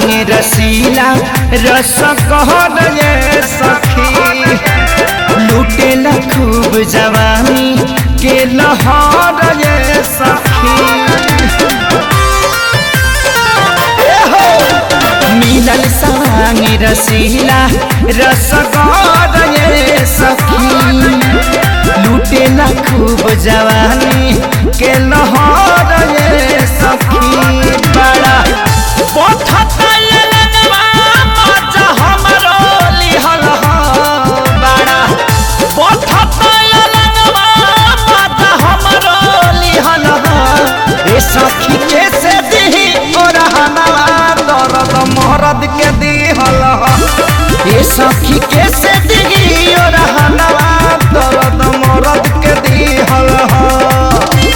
सवांग रसीला रस कहर ये सखी लुटेला खूब जवानी के लहर ये सखी ए हो! मिलल सवांग रसीला रस कहर ये सखी लुटेला खूब जवानी के लहर ये सखी बड़ा पथता ललनवा मजा हमरो लिहल ह बड़ा पथता ललनवा मजा हमरो लिहल ह ए सखी के से दिही और हनवा दर्द मरद के दिहल ह ए सखी के से दिही और हनवा दर्द मरद के दिहल ह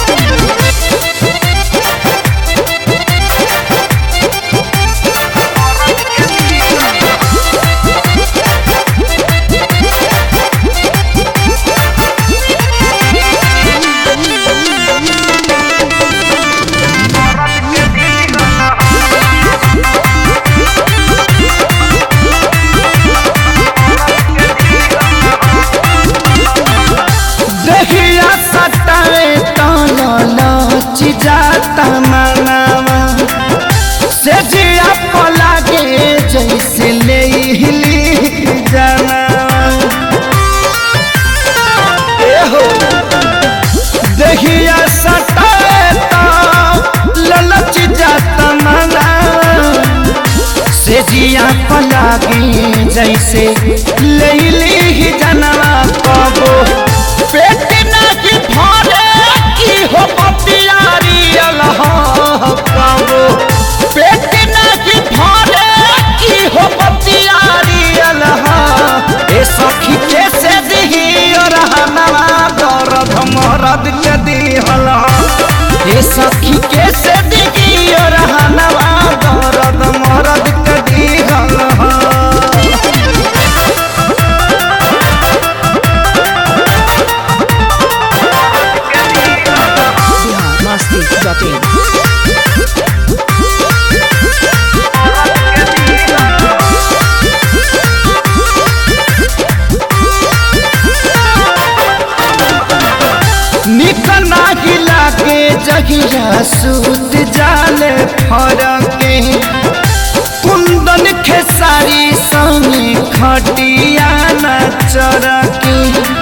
देहिया सटावे तलच जाता मनावा से जिया पलागे जैसे ले हिली जनावा ए हो देहिया सटावे तलच जाता मनावा से जिया पलागे जैसे लैली ही जनवा कबो पेट नहीं भरे की हो बतियारी अलह कबो पेट नहीं भरे की हो बतियारी अलह ए सखी कैसे दिही और हनवा दर्द मरद के दिहल ए सखी कैसे दिही और हनवा दर्द मरद के दिहल biharmasti.in निकना गिला के जगिया सूत जाले फरके कुंदन खेसारी संगे खटिया न चरके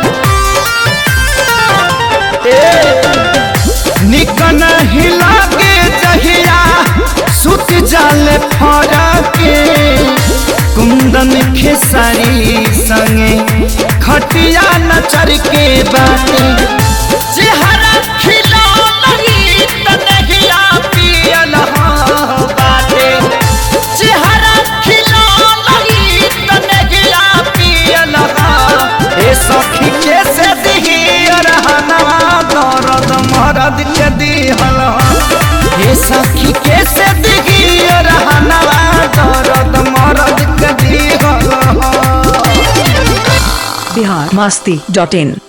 निकन हिला के जहिया सुत जाले फरके कुंदन खेसारी संगे खटिया न चरके बाटे चेहरा खिला नहीं त नहिया पियल हाँ बाटे चेहरा खिला नहीं त नहिया पियल हाँ ए सखी के से दिही रहनवा दर्द मरद के दिहल हाँ ए सखी के से दिही रहनवा दर्द मरद के दिहल हाँ biharmasti.in